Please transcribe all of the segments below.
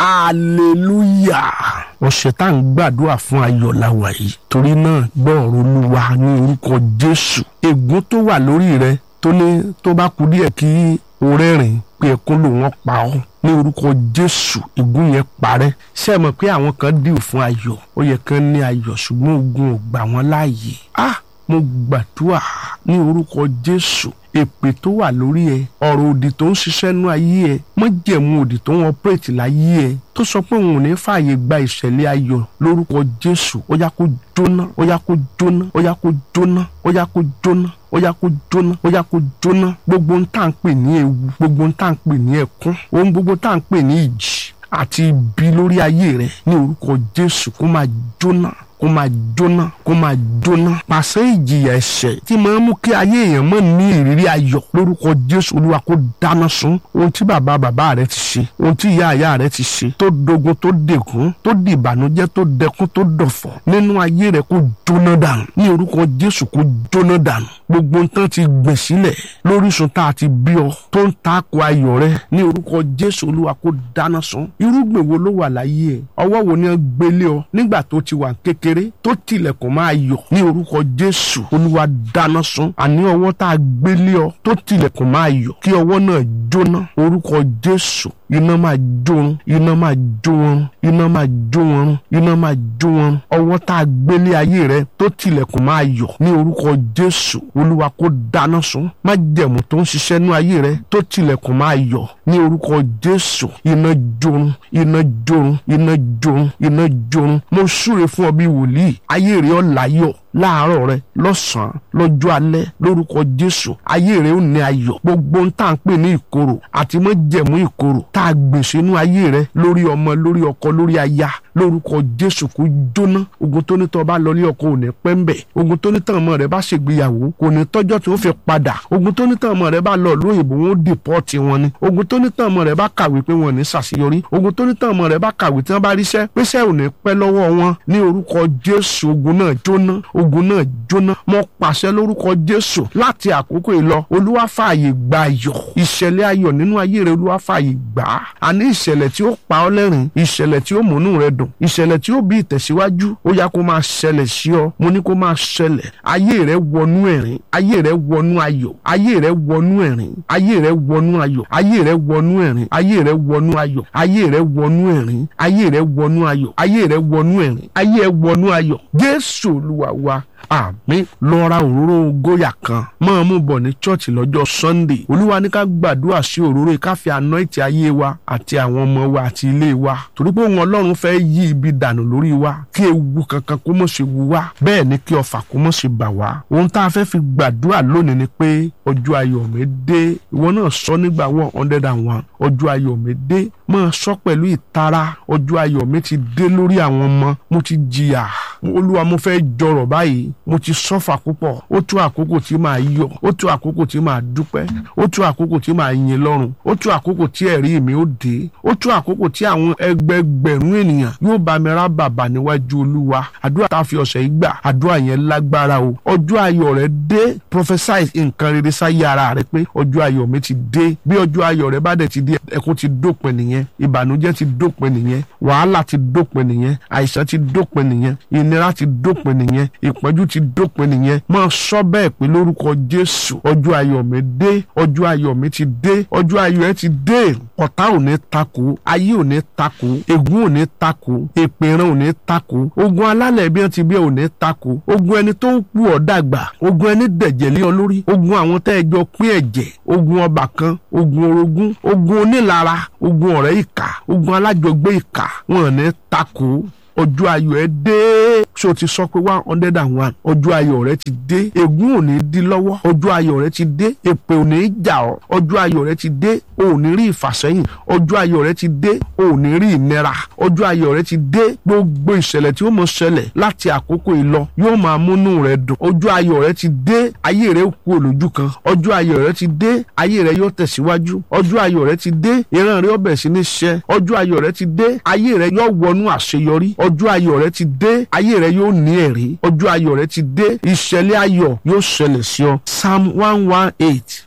hallelujah ọ̀sẹ̀ tá à ń gbàdúrà fún ayọ̀ la wà yìí torí náà gbọ́ọ̀rọ̀ olúwa ní orúkọ jésù ègún tó wà lórí rẹ tó ní tó bá kú díẹ̀ kí o rẹ́rìn pé ẹkún ló wọ́n pa ọ́ ní orúkọ jésù ègún yẹn parẹ́ ṣé ẹ mọ̀ pé àwọn kan dìrò fún ayọ̀ ó yẹ kán ní ayọ̀ ṣùgbọ́n ogun ò gbà wọ́n láàyè ah mo gbàdúrà ní orúkọ jésù èpè tó wà lórí ẹ ọ̀rọ̀ òdì tó ń ṣiṣẹ́ nú ayé ẹ mọ́jẹ̀mú òdì tó ń ọpẹ́rẹ́tì láyé ẹ tó sọ pé òun ò ní fààyè gba ìṣẹ̀lẹ̀ ayọ̀ lórúkọ jésù ó yá kó jóná ó yá kó jóná ó yá kó jóná ó yá kó jóná ó yá kó jóná ó yá kó jóná gbogbo ń tà ń pè ní ewu gbogbo ń tà ń pè ní ẹkún ohun gbogbo tà ń pè ní ìjì àti ibi lórí ayé rẹ ní orúkọ jésù kó máa jóná kó máa jóná kó máa jóná pàṣẹ ìjìyà ẹ̀ṣẹ̀ tí máa ń mú kí ayé èèyàn mọ̀ ní ìrírí ayọ̀ lórúkọ jésù olúwa kó dáná sun ohun tí bàbá bàbá rẹ ti ṣe ohun tí ìyá ìyá rẹ ti ṣe tó dogun tó dèkún tó di ìbànújẹ́ tó dẹkún tó dọ̀fọ̀ nínú ayé rẹ kó jóná dànù ní orúkọ jésù kó jóná dànù gbogbo nǹkan ti gbìn sílẹ̀ lórísun tá a ti bí ọ tó ń takò ayọ̀ rẹ ní orúkọ jésù olúwa kó dáná sun irúgbìn wo ló wà láyé ẹ ọwọ́ wo ni wọ́n gbélé ọ nígbà tó ti wà kékeré kékeré tó tilẹ̀kùn máa yọ̀ ní orúkọ jésù olúwa dáná sun àní ọwọ́ tá a gbélé ọ tó tilẹ̀kùn máa yọ̀ kí ọwọ́ náà jóná orúkọ jésù iná máa jó wọn iná máa jó wọn iná máa jó wọn iná máa jó wọn ọwọ́ tá a gbélé ayé rẹ tó tilẹ̀kùn máa yọ̀ ní orúkọ jésù olúwa kó dáná sun má jẹ̀mú tó ń ṣiṣẹ́ nú ayé rẹ tó tilẹ̀kùn máa yọ̀ ní orúkọ jésù iná jó wọn iná jó wọn iná jó wọn iná jó wọn mo súre fún ọ bí wòlíì ayé rẹ ọ̀ láyọ̀ láàárọ̀ rẹ lọ́sàn-án lọ́jọ́ alẹ́ lórúkọ jésù ayé rẹ ò ní ayọ̀ gbogbo ń tà ń pè ní ìkorò àti mọ́jẹ̀mú ìkorò tá a gbè sínú ayé rẹ lórí ọmọ lórí ọkọ lórí aya lórúkọ jésù kó jóná ogun tó ní tọ́ bá lọ lé ọkọ ò ní pẹ́ ń bẹ̀ ogun tó ní tàn ọmọ rẹ bá ṣègbéyàwó kò ní tọ́jọ́ tí ó fi padà ogun tó ní tàn ọmọ rẹ bá lọ lóyìnbó wọn ó dìpọ́ọ̀tì wọn ni ogun tó ní tàn ọmọ rẹ bá kàwé pé wọn ò ní ṣàṣeyọrí ogun tó ní tàn ọmọ rẹ bá kàwé tí wọn bá ríṣẹ́ pẹ́sẹ́ ò ní pẹ́ lọ́wọ́ wọn ní orúkọ jésù ogun náà jóná ogun náà jóná mo pàṣẹ lórúkọ jésù láti àkókò ìlọ olúwa fààyè gba ayọ̀ ìṣẹ̀lẹ̀ ayọ̀ nínú ayé rẹ olúwa fààyè gbà á àní ìṣẹ̀lẹ̀ tí ó pa ọ́ lẹ́rìn ìṣẹ̀lẹ̀ tí ó múnú rẹ dùn ìṣẹ̀lẹ̀ tí ó bí ìtẹ̀síwájú ó yá kó máa ṣẹlẹ̀ sí ọ mo ní kó máa ṣẹlẹ̀ ayé rẹ wọnú ẹ̀rín ayé rẹ wọnú ayọ̀ ayé rẹ wọnú ẹ̀rín ayé rẹ wọnú ayọ̀ ayé rẹ wọnú ẹ̀rín ayé rẹ wọnú ayọ̀ ayé rẹ wọnú ẹ̀rín ayé rẹ wọnú ayọ̀ ayé rẹ wọnú ẹ̀rín ayé rẹ wọnú ayọ̀ jésù olúwa wa àmín lọ ra òróró góyà kan máa mú bọ̀ ní chọ́ọ̀chì lọ́jọ́ sunday olúwa ní ká gbàdúrà sí òróró yìí ká fi anointing ayé wa àti àwọn ọmọ wa àti ilé wa torí pé òun ọlọ́run fẹ́ yí ibi dànù lórí wa kí ewu kankan kó mọ̀ ṣe wu wá bẹ́ẹ̀ ni kí ọfà kó mọ̀ ṣe bà wá ohun tá a fẹ́ fi gbàdúrà lónìí ni pé ọjọ́ ayọ̀ mi dé ìwọ náà sọ nígbà one hundred and one ọjọ́ ayọ̀ mi dé máa sọ pẹ̀lú ìtara ọjọ́ ayọ̀ mi ti dé lórí àwọn ọmọ mo ti jìyà olúwa mo fẹ́ jọrọ̀ báyìí mo ti sọ́fà púpọ̀ ó tó àkókò tí màá yọ̀ ó tó àkókò tí màá dúpẹ́ ó tó àkókò tí màá yin lọ́run ó tó àkókò tí ẹ̀rí mi ó dé ó tó àkókò tí àwọn ẹgbẹgbẹ̀rún ènìyàn yóò bá mi rá bàbà níwájú olúwa àdúrà tá a fi ọ̀sẹ̀ yìí gbà àdúrà yẹn lágbára o ọjọ́ ayọ̀ rẹ dé prophesy nǹkan rere sáyé ara rẹ pé ọjọ́ ayọ̀ mi ti dé bí ọjọ́ ayọ̀ rẹ bá dẹ̀ ti dé ẹkún ti dópin nìyẹn ìbànújẹ́ ti dópin nìyẹn wàhálà ti dópin nìyẹn àìsàn ti dópin nìyẹn ìnira ti dópin nìyẹn ìpọ́njú ti dópin nìyẹn máa sọ bẹ́ẹ̀ pé lórúkọ jésù ọjọ́ ayọ̀ mi dé ọjọ́ ayọ̀ mi ti dé ọjọ́ ayọ̀ ẹ ti dé ọ̀tá ò ní takò ayé ò ní takò ègún ò ní takò èpèrán ò ní takò ogun alálẹ̀ bí wọ́n ti bí ò ní takò ogun ẹni tó ń kú ọ̀ dàgbà ogun ẹni dẹ̀jẹ̀ lé ọ lórí ogun àwọn tẹ́ ẹ jọ pín ẹ̀jẹ̀ ogun ọba kan ogun orogún ogun onílara ogun ọ̀rẹ́ ìkà ogun alájọgbé ìkà wọn ò ní takò ọjọ́ ayọ̀ ẹ dé ṣé o ti sọ pé one hundred and one ọjọ́ ayọ̀ rẹ ti dé ègún ò ní dí lọ́wọ́ ọjọ́ ayọ̀ rẹ ti dé èpè ò ní jà ọ́ ọjọ́ ayọ̀ rẹ ti dé o ò ní rí ìfàsẹ́yìn ọjọ́ ayọ̀ rẹ ti dé o ò ní rí ìnira ọjọ́ ayọ̀ rẹ ti dé gbogbo ìṣẹ̀lẹ̀ tí ó mọ̀ ṣẹlẹ̀ láti àkókò ìlọ yóò máa múnú rẹ dùn ọjọ́ ayọ̀ rẹ ti dé ayé rẹ kú olójú kan ọjọ́ ayọ̀ rẹ ti dé ayé rẹ yóò tẹ̀síwájú ọjọ́ ayọ̀ rẹ ti dé ìran rẹ ó bẹ̀rẹ̀ sí ní ṣẹ ọjọ́ ayọ̀ rẹ ti dé ayé rẹ yóò wọnú àṣeyọrí ọjọ́ ayọ̀ rẹ ti dé ayé rẹ yóò ní ẹ̀rí ọjọ́ ayọ̀ rẹ ti dé ìṣẹ̀lẹ̀ ayọ̀ yóò ṣẹlẹ̀ sí ọ psalm one one eight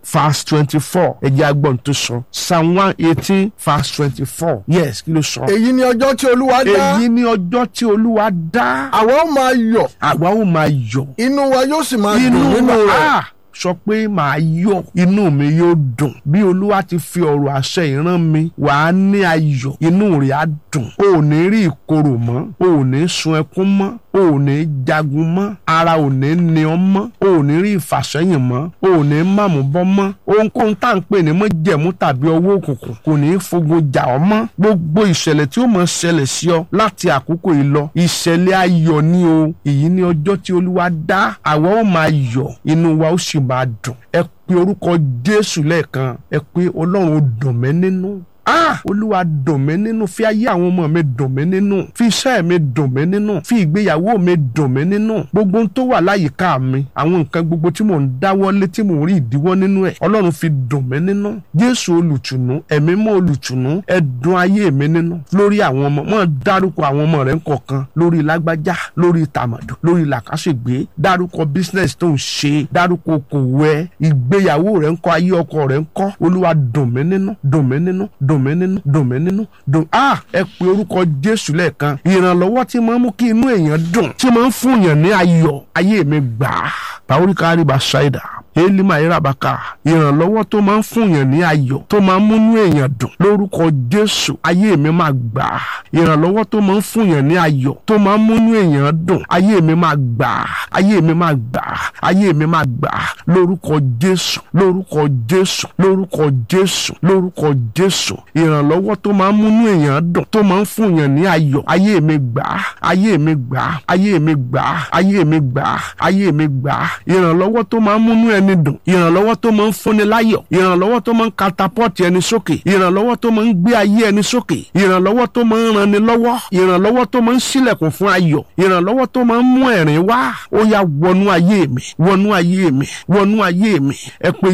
verse twenty-four ẹ̀jẹ̀ agbọ̀n tó sọ psalm one eighteen verse twenty-four yes kí ló sọ. èyí ni ọjọ́ tí olúwa dá èyí ni ọjọ́ tí olúwa dá àwa ó máa yọ̀ àwa ó máa yọ̀ inú wa yóò sì máa dùn inú nínú wa rẹ̀ ah, sọ pé màá yọ̀ inú mi yóò dùn bí olúwa ti fi ọ̀rọ̀ àṣẹ ìran mi wàá ní ayọ̀ inú rẹ̀ á dùn o ò ní rí ìkorò mọ́ o ò ní sun ẹkún mọ́ o ò ní jagun mọ́ ara ò ní ní ọ mọ́ o ò ní rí ìfàsẹ́yìn mọ́ o ò ní màmú bọ́ mọ́ ohunkóhun tá à ń pè ní mọ́jẹ̀mú tàbí ọwọ́ òkùnkùn kò ní í fogun jà ọ́ mọ́ gbogbo ìṣẹ̀lẹ̀ tí ó mọ̀ ṣẹlẹ̀ sí ọ láti àkókò yìí lọ ìṣẹ̀lẹ̀ ayọ̀ ni o èyí ni ọjọ́ tí olúwa dá àwa ó máa yọ̀ inú wa ó sì máa dùn ẹ pe orúkọ jésù lẹ́ẹ̀kan ẹ pé ọlọ́run ó dùn mí nínú ah olúwa dùn mí nínú fi ayé àwọn ọmọ mi dùn mí nínú fi iṣẹ́ mi dùn mí nínú fi ìgbéyàwó mi dùn mí nínú gbogbo ohun tó wà láyìíká mi àwọn nǹkan gbogbo tí mò ń dáwọ́lé tí mò ń rí ìdíwọ́ nínú ẹ̀ ọlọ́run fi dùn mí nínú jésù olùtùnú ẹ̀mí mọ́ olùtùnú ẹ dùn ayé mi nínú lórí àwọn ọmọ mọ́ dárúkọ àwọn ọmọ rẹ̀ ńkọ̀kan lórí lágbájá lórí tàmàdù lórí làkàṣègbè dárúkọ business tó ń ṣe dárúkọ okòwò ẹ ìgbéyàwó rẹ̀ ńkọ́ ayé ọkọ rẹ̀ ńkọ́ olúwa dùn mí nínú dùn mí nínú dùn mí nínú dùn mí nínú dùn á ẹ pe orúkọ jésù lẹ́ẹ̀kan ìrànlọ́wọ́ tí máa ń mú kí inú èèyàn dùn tí máa ń fún èèyàn ní ayọ̀ ayé mi gbà á báwórí kárí bá ṣáìdà elima irabaka ìrànlọ́wọ́ tó máa ń fún èèyàn ní ayọ̀ tó máa ń múnú èèyàn dùn lórúkọ jésù ayé mi máa gbà á ìrànlọ́wọ́ tó máa ń fún èèyàn ní ayọ̀ tó máa ń múnú èèyàn dùn ayé mi máa gbà á ayé mi máa gbà á ayé mi máa gbà á lórúkọ jésù lórúkọ jésù lórúkọ jésù lórúkọ jésù ìrànlọ́wọ́ tó máa ń múnú èèyàn dùn tó máa ń fún èèyàn ní ayọ̀ ayé mi gbà á ayé mi gbà á ayé mi gbà á ayé mi gbà á ayé mi gbà á ìrànlọ́wọ́ tó máa ń múnú ẹni dùn ìrànlọ́wọ́ tó máa ń fúnni láyọ̀ ìrànlọ́wọ́ tó máa ń katapọ́ọ̀tì ẹni sókè ìrànlọ́wọ́ tó máa ń gbé ayé ẹni sókè ìrànlọ́wọ́ tó máa ń ranni lọ́wọ́ ìrànlọ́wọ́ tó máa ń ṣílẹ̀kùn fún ayọ̀ ìrànlọ́wọ́ tó máa ń mú ẹ̀rín wá ó yá wọnú ayé mi wọnú ayé mi wọnú ayé mi ẹ pé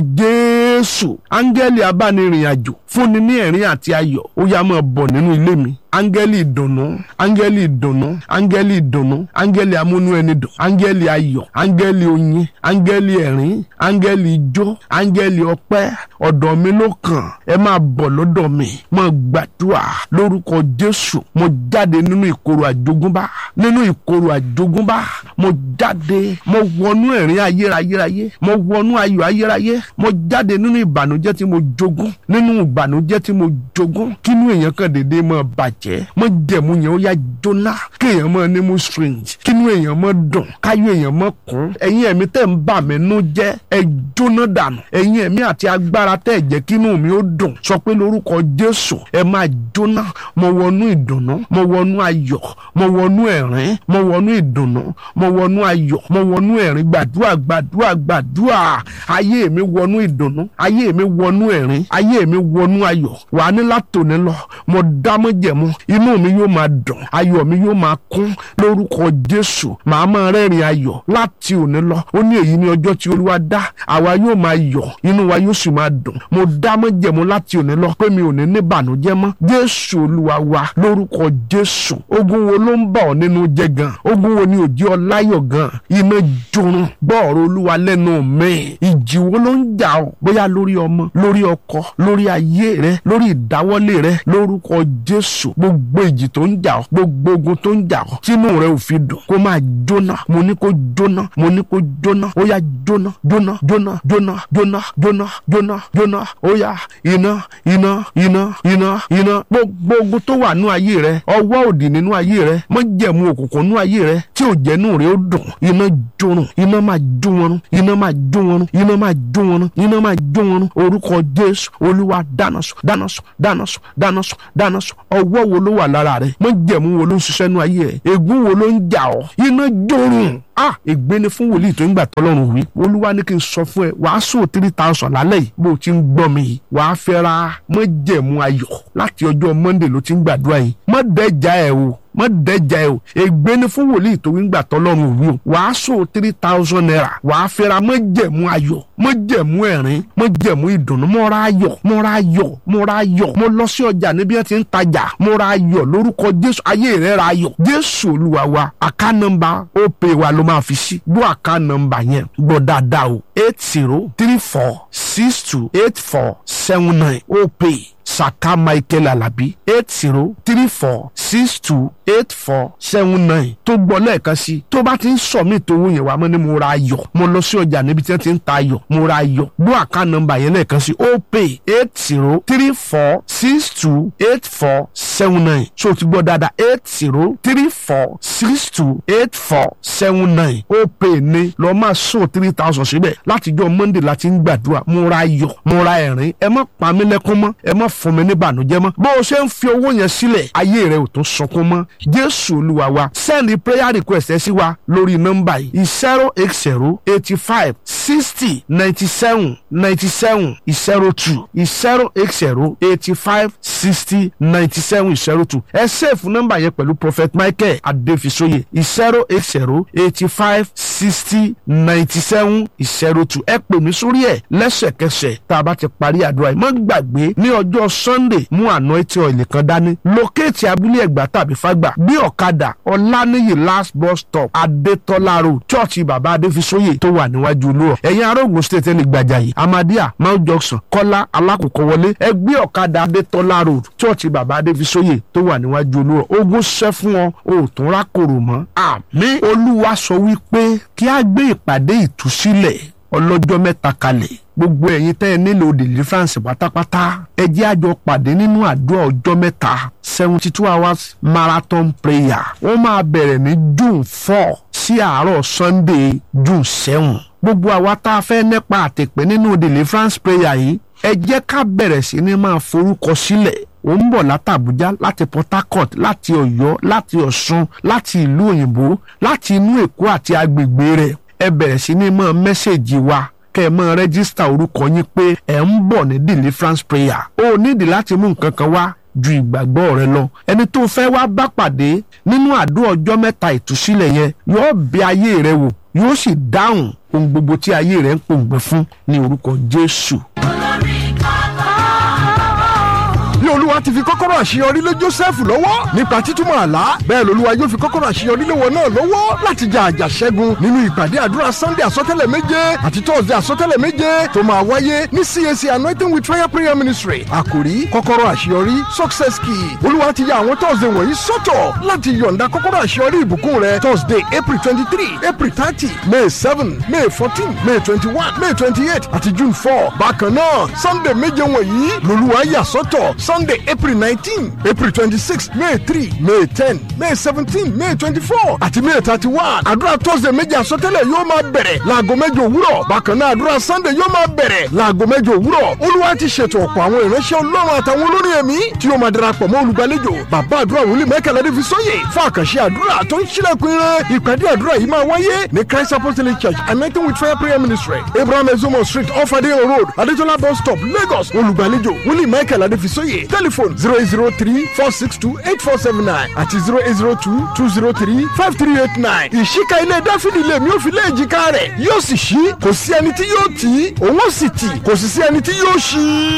jésù áńgẹ́lì abánirìn àjò fúnni ní ẹ̀rín àti ayọ̀ ó yá máa bọ̀ nínú ilé mi áńgẹ́lì ìdùnnú áńgẹ́lì ìdùnnú áńgẹ́lì ìdùnnú áńgẹ́lì amúnú ẹni dùn áńgẹ́lì ayọ̀ áńgẹ́lì oyin áńgẹ́lì ẹ̀rín áńgẹ́lì ijó áńgẹ́lì ọpẹ́ ọ̀dọ̀ mi ló kàn ẹ máa bọ̀ lọ́dọ̀ mi mo gbàdúrà lórúkọ jésù mo jáde nínú ìkorò àjogúnbá nínú ìkorò àjogúnbá mo jáde mo wọnú ẹ̀rín ayérayérayé mo wọnú ayọ̀ ayérayé mo jáde nínú ìbànújẹ́ tí mo jogún nínú ìbànújẹ́ tí mo jogún kínú èèyàn kan dédé máa bàjẹ́ mo jẹ̀mú yẹn ó yá jóná kéèyàn máa ní mo strange kínú èèyàn máa dùn káyọ̀ èèyàn máa kún ẹ̀yin ẹ̀mí tẹ̀ ń bà mí nú jẹ́ ẹ jóná dànù ẹ̀yin ẹ̀mí àti agbára tẹ̀ jẹ́ kínú mi ó dùn sọ pé lórúkọ jésù ẹ máa jóná mo wọnú ìdùnnú mo wọnú ayọ̀ mo wọnú ẹ̀rín mo wọnú ìdùnnú mo wọnú ayọ̀ mo wọnú ẹ̀rín gbàdúrà gbàdúrà gbàdúrà ayé mi wọnú ìdùnnú ayé mi wọnú ẹ̀rín ayé mi wọnú ayọ̀ wà á ní látòní lọ mo dámọ́ jẹ̀mú inú mi yóò máa dùn ayọ̀ mi yóò máa kún lórúkọ jésù màá máa rẹ́rìn ayọ̀ láti òní lọ ó ní èyí ní ọjọ́ tí olúwa dá àwa yóò máa yọ̀ inú wa yóò sì máa dùn mo dámọ́ jẹ̀mú láti òní lọ pé mi ò ní ní bànújẹ́ mọ́ jésù olúwa wa lórúkọ jésù ogun wo ló ń bà ọ́ nínú jẹ́ gan ogun wo ni ò jẹ́ ọ láyọ̀ gan iná jorun gbọ́ọ̀rọ̀ olúwa lẹ́nu mi ìjì wo ló ń jà ọ́ bóyá lórí ọmọ lórí ọkọ lórí ayé rẹ lórí ìdáwọ́lé rẹ lórúkọ jésù gbogbo ìjì tó ń jà ọ́ gbogbo ogun tó ń jà ọ́ tínú rẹ ò fi dùn kó máa jóná mo ní kó jóná mo ní kó jóná ó yá jóná jóná jóná jóná jóná jóná jóná jóná ó yá iná iná iná iná iná gbogbo ogun tó wà nú ayé rẹ ọwọ́ òdì nínú ayé rẹ mọ jẹ̀mú òkùnkùn nú ayé rẹ tí ò jẹ́nu rẹ ó dùn iná jórun iná máa jó wọn iná máa jó wọn iná máa jó wọn iná máa jó wọn orúkọ jésù olúwa dáná sùn dáná sùn dáná sùn dáná sùn dáná sùn ọwọ́ wo ló wà lára rẹ mọ jẹ̀mú wo ló ń ṣiṣẹ́ nú ayé rẹ ègún wo ló ń jà ọ́ iná jórun ah ègbé ni fún wòlíì tó ń gbà tọ́lọ́run wí olúwa ní kí n sọ fún ẹ wàá sùn three thousand lálẹ́ yìí bó o ti ń gbọ́ mi yìí wàá fẹ́ ra mọ́jẹ̀mú ayọ̀ láti ọjọ́ monday ló ti ń gbàdúrà yìí mọ́ dẹ́jà ẹ̀ o mọ́ dẹ́jà ẹ o ègbé ni fún wòlíì tó ń gbà tọ́lọ́run òwú o wàá sọ three thousand naira wàá fẹ́ra mọ́ jẹ̀mú ayọ̀ mọ́ jẹ̀mú ẹ̀rín mọ́ jẹ̀mú ìdùnnú mọ́ ra ayọ̀ mọ́ ra ayọ̀ mọ́ ra ayọ̀ mọ́ lọ sí ọjà níbi ẹ̀ ti ń tajà mọ́ ra ayọ̀ lórúkọ jésù ayé rẹ̀ ra ayọ̀ jésù olúwa wa àká nọ́mbà ó pè wá ló máa fi sí gbọ́ àká nọ́mbà yẹn gbọ́ dáadáa o eight zero three four six two eight four seven nine ó pè saka michael alabi eight zero three four six two eight four seven nine tó gbọ́ lẹ́ẹ̀kan sí tó bá ti ń sọ mí tó wúyẹn wá mọ́ ni mo ra ayọ̀ mo lọ sí ọjà níbi tí wọ́n ti ń ta ayọ̀ mo ra ayọ̀ gbọ́ àká nọ́mbà yẹn lẹ́ẹ̀kan sí ó pè eight zero three four six two eight four seven nine so ti gbọ́ dáadáa eight zero three four six two eight four seven nine ó pè ní lọ́ọ́ máa sọ three thousand síbẹ̀ látijọ́ monday láti ń gbàdúrà mo ra ayọ̀ mo ra ẹ̀rín ẹ má pa mí lẹ́kún mọ́ ẹ má fún mi ní ìbànújẹ́ mọ́ bó o ṣe ń fi owó yẹn sílẹ̀ ayé rẹ ò tún sọkún mọ́ jésù olúwa wa send prayer request ẹ sí wa lórí nọ́mbà yìí zero eight zero eighty five sixty ninety seven ninety seven zero two zero eight zero eighty five sixty ninety seven zero two ẹ sẹ́ẹ̀fù nọ́mbà yẹn pẹ̀lú prophet michael adefisoye zero eight zero eighty five sixty ninety seven zero two ẹ pè mí sórí ẹ̀ lẹ́sẹ̀kẹsẹ̀ tá a bá ti parí àdúrà yìí má gbàgbé ní ọjọ́ sunday mú anointing oil kan dání lókèétì abúlé ẹ̀gbá tàbí fágbà bí ọ̀kadà ọ̀lànìyí last bus stop adétọ́lá road chọ́ọ̀chì bàbá adéfisóyè tó wà níwájú olúrọ̀ ẹ̀yin arógun state ẹni gbàjà yìí amadia mount johnson kọ́lá alákòókò wọlé ẹgbẹ́ ọ̀kadà adétọ́lá road chọ́ọ̀chì bàbá adéfisóyè tó wà níwájú olúrọ̀ ogun ṣẹ́ fún ọ o ò tún rákòrò mọ́ àmín olúwa sọ wípé kí á gbé ìpàdé ìtúsílẹ̀ ọlọ́jọ́ mẹ́ta kalẹ̀ gbogbo ẹ̀yin tẹ́ ẹ nílò deliverance pátápátá ẹ jẹ́ àjọ pàdé nínú àdúrà ọjọ́ mẹ́ta seventy two hours marathon prayer wọ́n máa bẹ̀rẹ̀ ní june four sí àárọ̀ sunday june seven gbogbo àwa tá a fẹ́ nípa àtẹ̀pẹ́ nínú deliverance prayer yìí ẹ jẹ́ ká bẹ̀rẹ̀ sí ní máa forúkọ sílẹ̀ ó ń bọ̀ láti Àbújá láti Port Harcourt láti Ọ̀yọ́ láti Ọ̀ṣun láti ìlú òyìnbó láti inú Èkó àti agbègbè rẹ̀ ẹ bẹ̀rẹ̀ sí ní máa mẹ́sẹ̀gì wa kẹ́ ẹ máa rẹ́gísítà orúkọ yín pé ẹ̀ ń bọ̀ ní deliverance prayer ó nídìí láti mú nǹkan kan wá ju ìgbàgbọ́ rẹ lọ ẹni tó fẹ́ wá bá pàdé nínú àdó ọjọ́ mẹ́ta ìtúsílẹ̀ yẹn yóò bẹ̀ ayé rẹ wò yóò sì dáhùn ohun gbogbo tí ayé rẹ ń pòǹgbẹ fún ní orúkọ Jésù. bí olúwa ti fi kọ́kọ́rọ́ àṣeyọrí lé Jósẹ́fù lọ́wọ́ nípa títúmọ̀ àlá bẹ́ẹ̀ lolúwa yóò fi kọ́kọ́rọ́ àṣeyọrí lé wọn náà lọ́wọ́ láti jà àjà ṣẹ́gun nínú ìpàdé àdúrà Sunday àsọtẹ́lẹ̀ méje àti Thursday àsọtẹ́lẹ̀ méje tó máa wáyé ní CAC anointing with fire prayer ministry àkòrí kọ́kọ́rọ́ àṣeyọrí success key olúwa ti ya àwọn Thursday wọ̀nyí sọ́tọ̀ láti yọ̀ǹda kọ́kọ́rọ́ àṣeyọrí ìbùkún rẹ Thursday April twenty three April thirty May seven May fourteen May twenty one May twenty eight àti June four bákan náà Sunday méje wọ̀nyí lolúwa yà sọ́tọ̀ Sunday April nineteen April twenty-six May three May ten May seventeen May twenty-four àti May thirty-one àdúrà Thursday méjì àsọtẹ́lẹ̀ yóò máa bẹ̀rẹ̀ láago mẹ́jọ òwúrọ̀ bákan náà àdúrà Sunday yóò máa bẹ̀rẹ̀ láago mẹ́jọ òwúrọ̀ Olúwa ti ṣètò ọ̀pọ̀ àwọn ìránṣẹ́ Ọlọ́run àtàwọn olórin ẹ̀mí tí yóò máa darapọ̀ mọ́ olùgbàlejò bàbá àdúrà wòlíì Michael Adéfisóyè fún àkànṣe àdúrà tó ń ṣílẹ̀kùn ire ìpàdé àdúrà yìí máa wáyé ní Christ Apostolic Church anointing with fire prayer ministry Abraham Ezomo street off Adeyan road Adetola bus stop Lagos olùgbàlejò wòlíì Michael Adéfisóyè telephone zero eight zero three four six two eight four seven nine àti zero eight zero two two zero three five three eight nine. ìṣíka ilé dáfídì lè mi ò fi lé èjìká rẹ̀ yóò sì ṣí kò sí ẹni tí yóò tì í òun ó sì tì kò sì sí ẹni tí yóò ṣí.